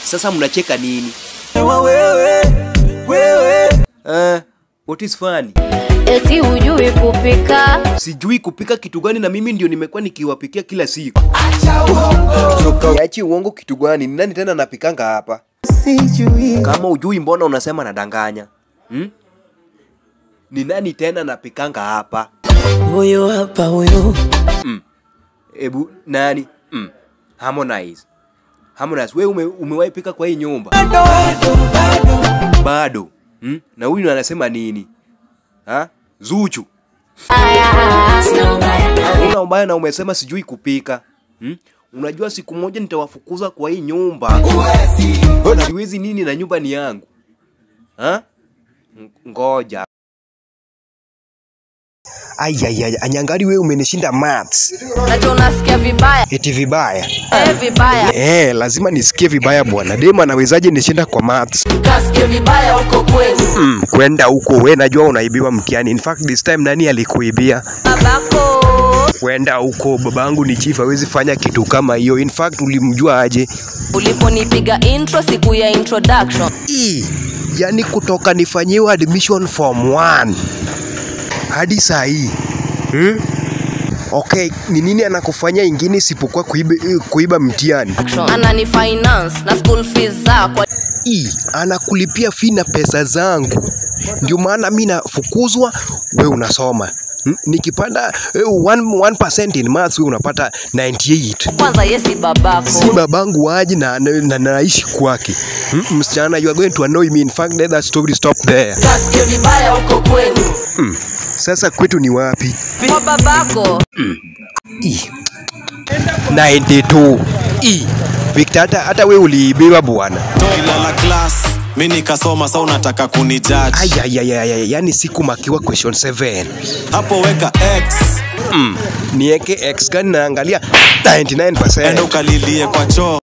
Sasa mnacheka nini? wewe wewe Uh, what is funny? eti hujui kupika Sijui kupika kitu gani na mimi ndio nimekuwa nikiwapikia kila siku. Niachi uongo kitu gani? Ni nani tena napikanga hapa? sijui Kama ujui mbona unasema nadanganya? Hmm? Ni nani tena napikanga hapa? huyo hapa huyo Ebu nani? Mm. Harmonize. Harmonize, wewe ume, umewahi pika kwa hii nyumba? Bado. Hmm? Na huyu anasema nini? Ha? Zuchu. Una ubaya na umesema sijui kupika. Hmm? Unajua siku moja nitawafukuza kwa hii nyumba. Siwezi nini na nyumba ni yangu. Ha? Ng- Ngoja. Ayayaya, anyangari wewe umenishinda maths. najua unasikia vibaya Eti vibaya. eh, vibaya Eh, lazima nisikie vibaya bwana. Dem anawezaje nishinda kwa maths? kasikie vibaya huko kwenu Mm, kwenda huko we najua unaibiwa mtihani. In fact this time nani alikuibia? babako Kwenda huko babangu ni chief hawezi fanya kitu kama hiyo. In fact ulimjua aje? uliponipiga intro siku ya introduction E, yani kutoka nifanyiwe admission form 1 hadi saa hii hmm? Okay, ni nini anakufanya ingine isipokuwa kuiba, kuiba mtihani? anani finance na school fees zako E, anakulipia fee na pesa zangu, ndio maana mi nafukuzwa, we unasoma Hmm, nikipanda eh, 1% in maths we unapata 98 kwanza yesi babako si babangu waji na, na, na naishi kwake hmm, msichana you are going to annoy me in fact let that story stop there kasikie vibaya huko kwenu hmm. sasa kwetu ni wapi kwa babako E. 92 E. Victor hata, hata we uliibiwa bwana ilala class mi nikasoma sa unataka kunijudge ayayayaya yani siku makiwa question 7 hapo weka x mm. nieke x gani naangalia enda 99% ukalilie kwa choo